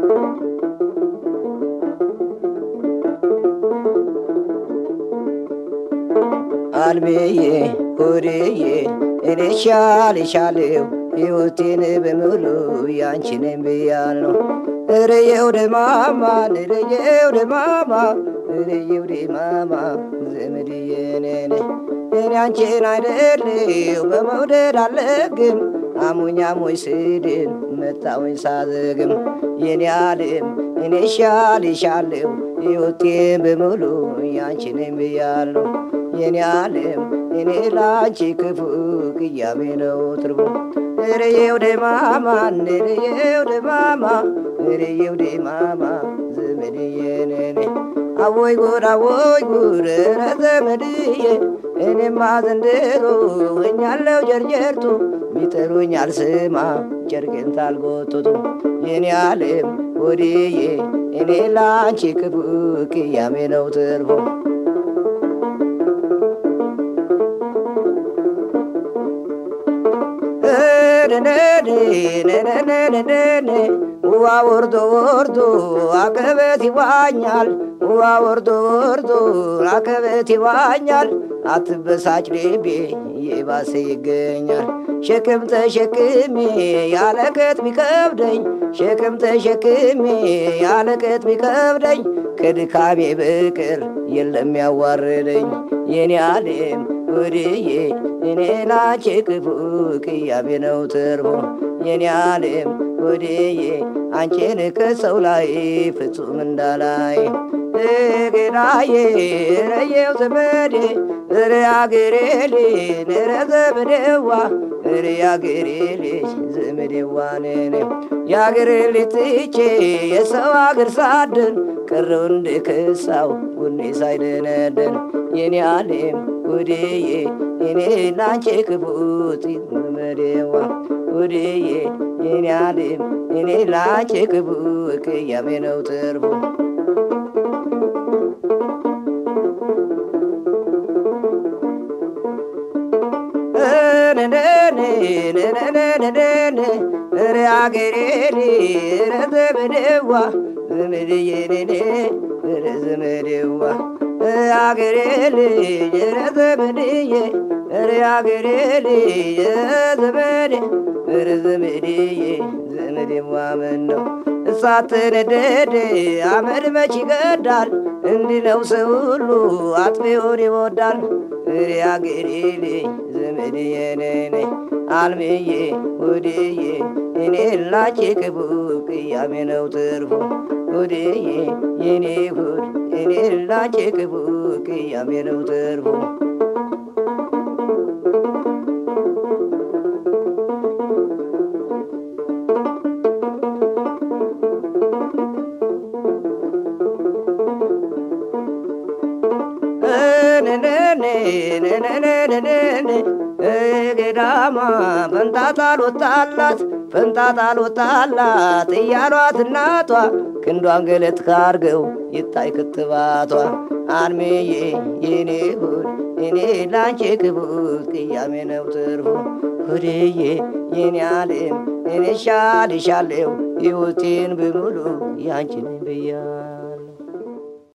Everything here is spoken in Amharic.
አልሜዬ ሆዴዬ እኔ ሻልሻለሁ ሕይወቴን በሙሉ ያንቺንም ብያለሁ። እረየው ደማማ እረየው ደማማ እረየው ደማማ ዘመድዬ ነኔ እኔ አንቺን አይደለሁ በመውደድ አለግም አሞኝ አሞኝ ስድን መጣውኝ ሳዘግም የኔ ዓለም እኔ ሻልሻለሁ ሕይወቴን በሙሉ ያንቺንም ብያለሁ። የኔ ዓለም እኔ ላንቺ ክፉ ቅያሜ ነው ትርጉም እረየው ደማማ እረየው ደማማ እረየው ደማማ ዘመድዬ ነኔ አወይ ጉድ አወይ ጉድ ኧረ ዘመድዬ እኔማ ዘንድሮ ሆኛለሁ ጀርጀርቱ ሚጠሩኝ አልስማ ጨርቄን ታልጎትቱ የኔ ዓለም ወዲዬ እኔ ላንቺ ክፉ ቅያሜ ነው ትርፉ ውዋ ወርዶ ወርዶ አቀበት ይዋኛል። ውዋ ወርዶ ወርዶ አቀበት ይዋኛል። አትበሳጭ ልቤ የባሰ ይገኛል። ሸክም ተሸክሜ ያለቀት ሚከብደኝ ሸክም ተሸክሜ ያለቀት ሚከብደኝ ከድካሜ በቀር የለም ያዋረደኝ የኔ ዓለም ወድዬ እኔ ላንቺ ክፉ ቅያሜ ነው ትርፉ የኔ ዓለም ወድዬ አንቺን ከሰው ላይ ፍጹም እንዳላይ ገዳዬ ረየው ዘመዴ ረ አገሬ ልጅ ረ ዘመዴዋ ረ አገሬ ልጅ ዘመዴዋ ነኔ የአገሬ ልጅ ትቼ የሰው አገር ሳድን ቀረው እንደ ከሳው ጎኔ ሳይደነደን የኔ ዓለም ወዴዬ እኔ ላንቺ ክፉት ዘመዴዋ ወዴዬ የኔ ዓለም እኔ ላንቺ ክፉ ቅያሜ ነው ትርፉ ረ አገሬ ረ ዘመዴዋ ዘመድዬ ነኔ ረ ዘመዴዋ አገሬ ልጅ ረ ዘመድዬ ረ አገሬ ልጅ ዘመዴ ረ ዘመድዬ ዘመዴዋ ምን ነው እሳት ነደደ አመድ መች ይገዳል እንዲህ ነው ሰው ሁሉ አጥፊውን ይወዳል እሬ አገሬ ልጅ ዘመድዬ ነኔ አልምዬ ወድዬ እኔ ላንቺ ክፉ ቅያሜ ነው ትርፉ ወድዬ የኔ ሁድ እኔ ላንቺ ክፉ ቅያሜ ነው ትርፉ ገዳማ ፈንጣጣ አልወጣላት ፈንጣጣ አልወጣላት እያሏት እናቷ ክንዷን ገለት ካርገው ይታይ ክትባቷ አልሜዬ የኔ ሁድ እኔ ላንቺ ክቡት ቅያሜ ነው ትርፉ ሁድዬ የኔ ዓለም እኔ ሻልሻለሁ ሕይወቴን በሙሉ ያንቺን ብያ